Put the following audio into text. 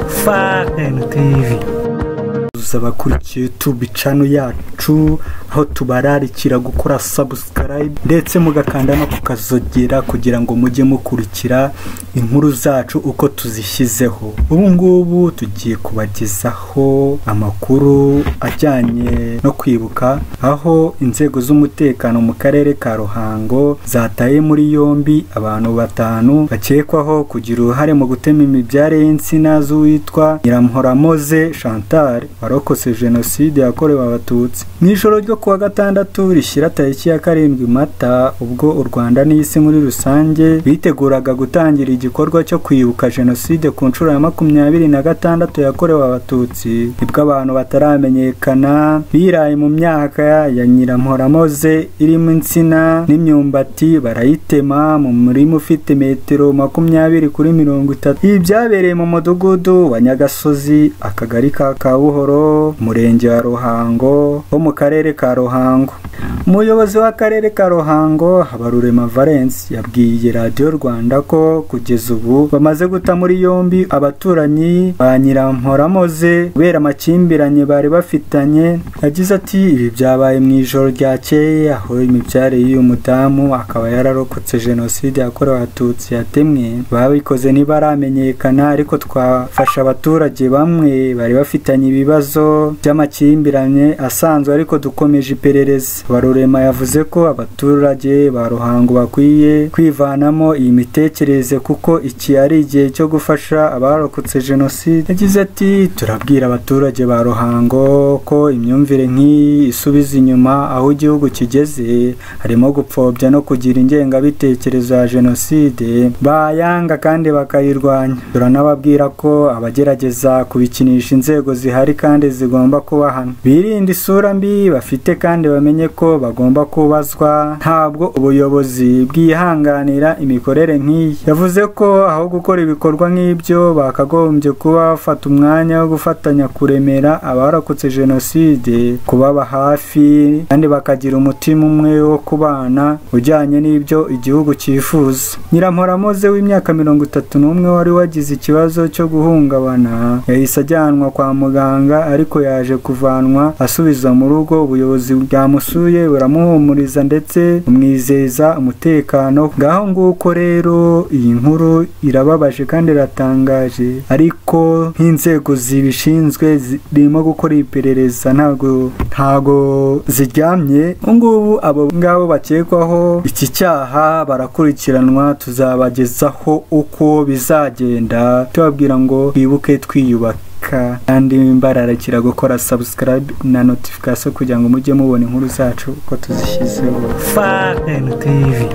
fm tv abakurikiye youtube channel yacu aho tubararikira gukora subscribe ndetse mugakanda no kukazogera kugira ngo mujye mukurikira inkuru zacu uko tuzishyizeho ubu ngubu tugiye kubagezaho amakuru ajyanye no kwibuka aho inzego z'umutekano mu karere ka ruhango zataye muri yombi abantu batanu bakekwaho kugira uruhare mu gutema imibyare y'insina z'uwitwa nyiramuhoramoze chantal warokotse jenoside yakorewe abatutsi mu ijoro ryo kuwa gatandatu rishyira tariki ya karindwi mata ubwo u rwanda n'isi muri rusange biteguraga gutangira igikorwa cyo kwibuka jenoside ku nshuro ya makumyabiri na gatandatu yakorewe abatutsi nibwo abantu bataramenyekana biraye mu myaka ya nyiramporamoze irimo insina n'imyumbati barayitema mu murima ufite metero makumyabiri kuri mirongo itatu ibi byabereye mu mudugudu wa nyagasozi akagari ka kabuhoro umurenge wa ruhango wo mu karere ka ruhango umuyobozi w'akarere ka ruhango habarurema valence yabwiye radiyo rwanda ko kugeza ubu bamaze guta muri yombi abaturanyi ba nyiramporamoze kubera amakimbiranye bari bafitanye yagize ati ibi byabaye mu ijoro ryakeye aho imibyare y'uyu mudamu akaba yararokotse jenoside yakorewe abatutsi yatemwe babikoze ntibaramenyekana ariko twafasha abaturage bamwe bari bafitanye ibibazo ibibazo by'amakimbirane asanzwe ariko dukomeje iperereza barurema yavuze ko abaturage ba ruhango bakwiye kwivanamo iyi mitekerereze kuko iki ari igihe cyo gufasha abarokotse jenoside yagize ati turabwira abaturage ba ruhango ko imyumvire nk'iyi isubiza inyuma aho igihugu kigeze harimo gupfobya no kugira ingengabitekerezo ya jenoside bayanga kandi bakayirwanya turanababwira ko abagerageza kubikinisha inzego zihari kandi zigomba kubahana birinde isura mbi bafite kandi bamenye ko bagomba kubazwa ntabwo ubuyobozi bwihanganira imikorere nk'iyi yavuze ko aho gukora ibikorwa nk'ibyo bakagombye kuba bafata umwanya wo gufatanya kuremera abarokotse jenoside kubaba hafi kandi bakagira umutima umwe wo kubana ujyanye n'ibyo igihugu cyifuza nyiramporamoze w'imyaka mirongo itatu n'umwe wari wagize ikibazo cyo guhungabana yahise ajyanwa kwa muganga ariko yaje kuvanwa asubiza mu rugo ubuyobozi bwamusuye buramuhumuriza ndetse bumwizeza umutekano ngaho nguko rero iyi nkuru irababaje kandi iratangaje ariko nk'inzego zibishinzwe zirimo gukora iperereza ntago ntago ziryamye ngubu abo ngabo bakekwaho iki cyaha barakurikiranwa tuzabagezaho uko bizagenda tubabwira ngo twibuke twiyubaka kandi mbararikira gukora sabusikarayibe na notifikasiyo kugira ngo mujye mubona inkuru zacu uko tuzishyizeho fa tivi